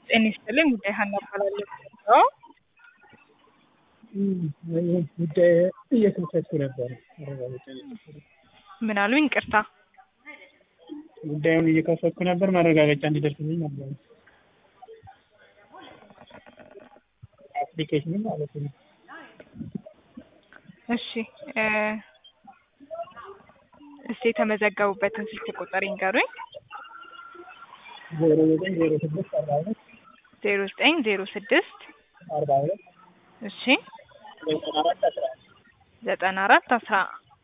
ጤና ይስጥልኝ ጉዳይ ሀና እባላለሁ። አዎ ጉዳይ እየተመቻቸ ነበር። ማረጋገጫ እየጠበቅኩ ምን አሉኝ? ይቅርታ ጉዳዩን እየከፈትኩ ነበር። ማረጋገጫ እንዲደርስልኝ ነበር። አፕሊኬሽኑ ማለት ነው። እሺ እ እስቲ የተመዘገቡበትን ስልክ ቁጥር ይንገሩኝ። ዜሮ ዘጠኝ ዜሮ ስድስት አርባ ሁለት ዜሮ ዘጠኝ ዜሮ ስድስት አርባ ሁለት እሺ ዘጠና አራት አስራ ዘጠና አራት አስራ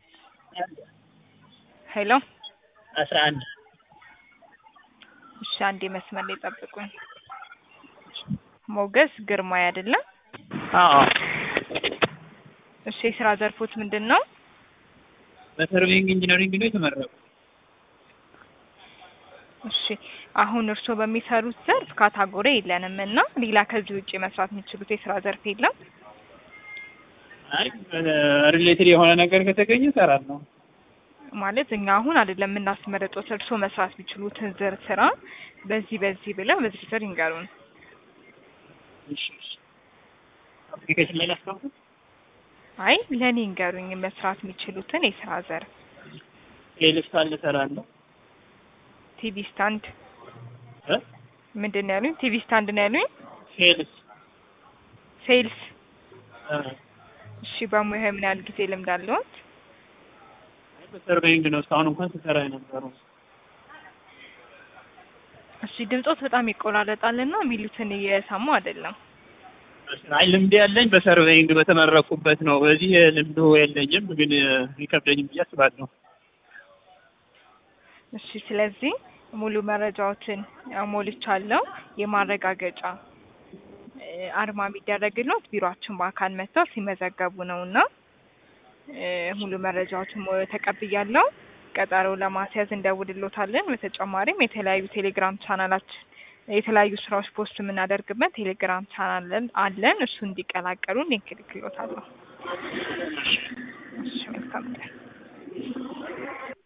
ሄሎ አስራ አንድ እሺ አንዴ መስመር ላይ ጠብቁኝ። ሞገስ ግርማይ አይደለም? አዎ እሺ የስራ ዘርፎት ምንድን ነው? በሰርቬይንግ ኢንጂነሪንግ ነው የተመረቁ። እሺ አሁን እርስዎ በሚሰሩት ዘርፍ ካታጎሪ የለንም እና ሌላ ከዚህ ውጭ መስራት የሚችሉት የስራ ዘርፍ የለም? አይ ሪሌትድ የሆነ ነገር ከተገኘ እሰራለሁ። ማለት እኛ አሁን አይደለም የምናስመረጡት እርስዎ መስራት የሚችሉትን ዝር ስራ በዚህ በዚህ ብለው በዝርዝር ይንገሩን። እሺ እሺ። አፕሊኬሽን ላይ ላስገቡት? አይ ለእኔ ይንገሩኝ መስራት የሚችሉትን የስራ ዘርፍ። ሴልስ ካለ እሰራለሁ። ቲቪ ስታንድ እ ምንድን ነው ያሉኝ? ቲቪ ስታንድ ነው ያሉኝ? ሴልስ ሴልስ። እ እሺ በሙያ ምን ያህል ጊዜ ልምድ አለዎት? በሰርቬይንግ ነው እስካሁን እንኳን ስሰራ የነበረው። እሺ ድምጾት በጣም ይቆራረጣልና የሚሉትን እየሰሙ አይደለም። አይ ልምድ ያለኝ በሰርቬይንግ በተመረኩበት ነው። በዚህ ልምዱ የለኝም፣ ግን ይከብደኝም ብዬ አስባለሁ። እሺ ስለዚህ ሙሉ መረጃዎችን ሞልቻለሁ። የማረጋገጫ እ አርማ የሚደረግለት ቢሮአችን በአካል መጥተው ሲመዘገቡ ነው እና እ ሙሉ መረጃዎችን ሞ- ተቀብያለሁ። ቀጠሮ ለማስያዝ እንደውልሎታለን። በተጨማሪም የተለያዩ ቴሌግራም ቻናላችን የተለያዩ ስራዎች ፖስት የምናደርግበት ቴሌግራም ቻናል አለን። እሱ እንዲቀላቀሉ ሊንክ ልክሎታለሁ። እሺ መልካም ቀን።